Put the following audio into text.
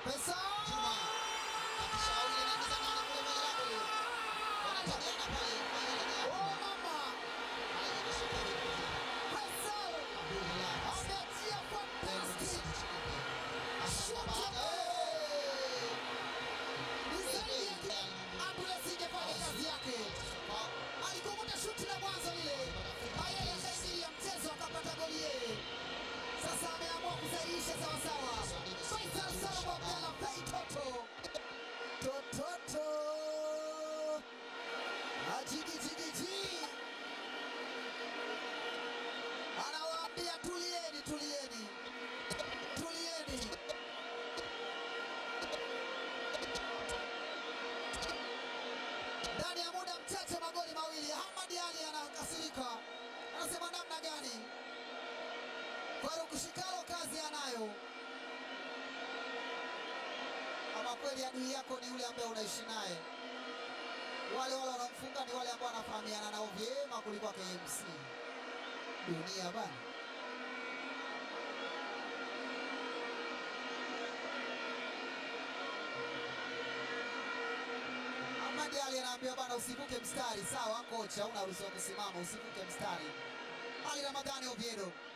Pesa. Chuma. Hakisha wawili anaingiza ndani kule kwenye lango hilo. Wanatabiana pale kwa ile eneo. Oh mama. Anaingiza pale. Pesa. Abdullah. Ameachia fantastic. Ni zaidi ya kile ambulance ingefanya kazi yake. Alikunguta shuti la mwanzo lile. Mayele akaingilia mchezo akapata goli yeye. Sasa ameamua kusahihisha sawa sawa. Faisal Salum Abdalla Fei Toto. Tototo. Ajigi jigi ji. Anawaambia tulieni, tulieni. Tulieni. Ndani ya muda mchache magoli mawili. Ahmad Ali anakasirika, anasema namna gani? Faruk Shikalo kazi anayo. Ama kweli adui yako ni yule ambaye unaishi naye. Wale wale wanamfunga ni wale ambao wanafahamiana nao vyema kuliko KMC. Dunia bana. Ahmad Ali anaambiwa bana, usivuke mstari. Sawa kocha, unaruhusiwa kusimama, usivuke mstari. Ali Ramadhani Oviedo